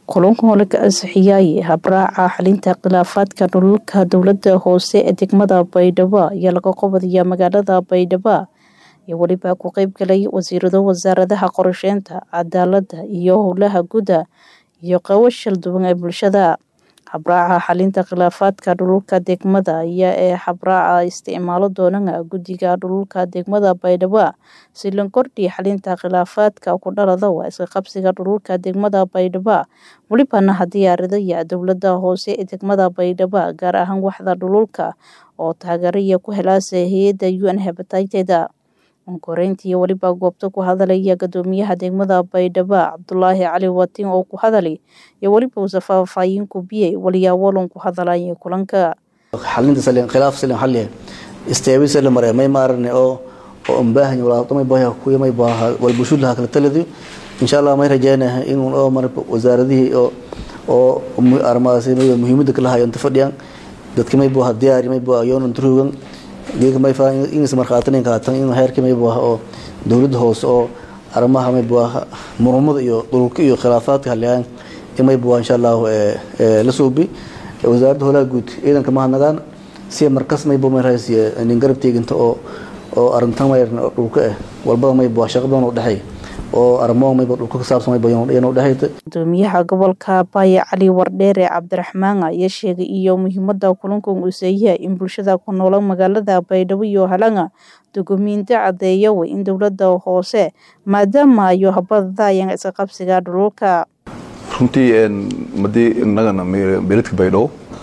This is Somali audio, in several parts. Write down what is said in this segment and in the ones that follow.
kulankan oo laga ansixiyay habraaca xalinta khilaafaadka dhulalka dowlada hoose ee degmada baydhabo ayaa laga qabanayaa magaalada baydhabo iyo weliba ku qeyb galay wasiirado wasaaradaha qorsheynta cadaalada iyo howlaha guda iyo qabo shal duwan ee bulshada habraaca xalinta khilaafaadka dhulalka degmada ayaa ee habraaca isticmaalo doonana guddiga dhulalka degmada baydhabo si la kordhiya xalinta khilaafaadka ku dhalada waa iska qabsiga dhulalka degmada baydhabo welibana diyaaradaya dowlada hoose ee degmada baydhabo gaar ahaan waxda dhululka oo taageeraya ku helaasa hay-ada un hebatated koreyntii weliba goobta ku hadalaya gadoomiyaha degmada baydhabo cabdulaahi cali watin oo ku hadalay iyo weliba uusa faahfaahin ku biyay waliyaawalan ku hadalaya kulanka xalinta salin khilaaf salin xalliya isteebi salin mare may maarane oo oo ambaahan wala may baaha ku may baaha wal bulshada ha kala taladiyo insha Allah may rajaynahay in oo mar wasaaradihii oo oo armaasi may muhiimada kala hayo inta fadhiyaan dadka may baaha diyaar may baaha yoon drugan geega may faa in ismar qaatanin qaatan in heerkii may baaha oo dowladda hoose oo arrimaha may baaha murmada iyo dhulka iyo khilaafaadka haliyaan in may baaha insha Allah ee la suubi wasaaradda howlaha guud ciidanka mahadnagaan si markas may baa may raasiye nin garab teeginta oo oo arintan may dhulka ah walbada may baa shaqo badan u dhaxay oo arrimo may baa dhulka ka saabsan may baa inuu dhaxayta gudoomiyaha gobolka Baye Cali Wardheere Cabdiraxmaan ayaa sheegay iyo muhiimada kulankan uu sayahay in bulshada ku nool magaalada Baydhabo iyo Halanga dukumiinti cadeeyo in dowladda hoose maadaama ay habadayaan iska qabsiga dhulka runtii madii innagana beledka baydhabo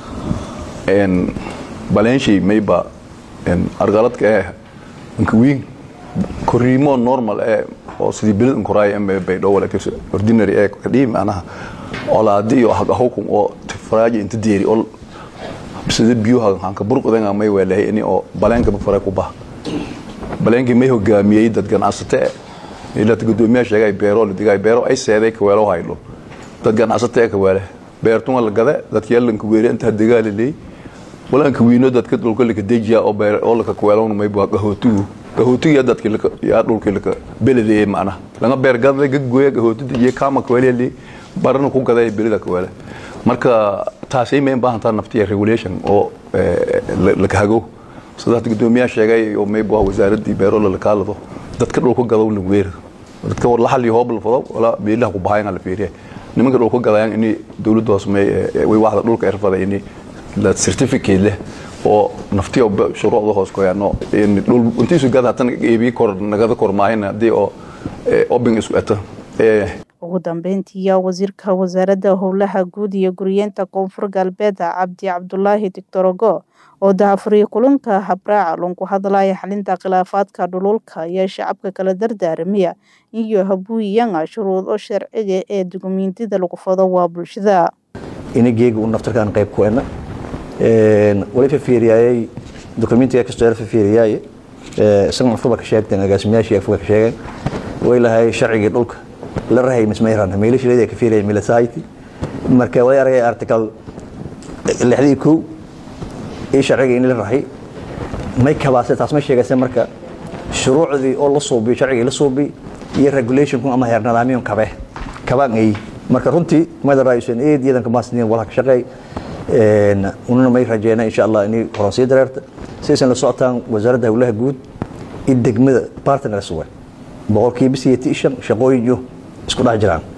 baleenshii mayba argaladka eh inkawiin koriimo normal eh oo sidii beled inkoraay eme baydhabo walaakiin ordinary eh kadhii macnaha olaadi iyo hagahowkum oo faraaji inta deeri oo sida biyuha hanka burqadan may weelahay ini oo baleenka faray ku bah baleenkii may hogaamiyey dad ganacsate ilaa gudoomiyaha sheegay beero la digay beero ay seeday ka weelo haylo dad ganacsate ka weele beertuma la gada dadka yeelanka weeri inta dagaal leey walanka wiino dadka dhulka la dejiya oo beer oo la ka weelo may baa gahootu gahootu ya dadka la ya dhulka la beleday macna laga beer gada gagooya gahootu iyo kama ka weele barana ku gaday belida ka weele marka taasay may baahan tahay naftiya regulation oo la ka hago sida gudoomiyaha sheegay oo may baa wasaaradii beero la kaalado dadka dhulka gado la weero dadka war la xalli hoob la fado wala beelaha ku bahayan la fiiriye nimanka dhulka gadayaan in dawladda hoose may way waxda dhulka irfada in la certificate leh oo naftiyo shuruucda hoos ku yaano in dhul intiisu gada tan eebi kor nagada kor maahina hadii oo open isku ata ugu dambeyntii wasiirka wasaaradda howlaha guud iyo guryeenta koonfur galbeed cabdi cabdulaahi dictorogo oo daafuriya kulanka habraaca loon ku hadlaya xalinta khilaafaadka dhululka ayaa shacabka kala dardaaramaya iyo habuuyanga shuruudo sharciga ee dukumiintida lagu fado waa bulshada inageega u naftarkaan qayb ku ena wali fafiiriyayay dukumiintiga kastoo fafiiriyay isaga afkuba ka sheegteen agaasimayaashii afkuba ka sheegeen way lahay sharcigii dhulka la rahay mismayran meelashilada ka fiiriyay milasayty marka way aragay article lixdii kow iyo sharciga in la rahay may kabaase taas ma sheegaysa marka shuruucdii oo la suubiyo sharcigii la suubiy iyo regulationku ama heer nidaamiyun kabe kabaan ay marka runtii mada raayusen eed ciidanka maasniin walaha ka shaqeey ununa may rajeena insha allah inay horan sii dareerta sidaysan la socotaan wasaaradda howlaha guud iyo degmada partners way boqolkiiba sideetan shan shaqooyin iyo isku dhex jiraan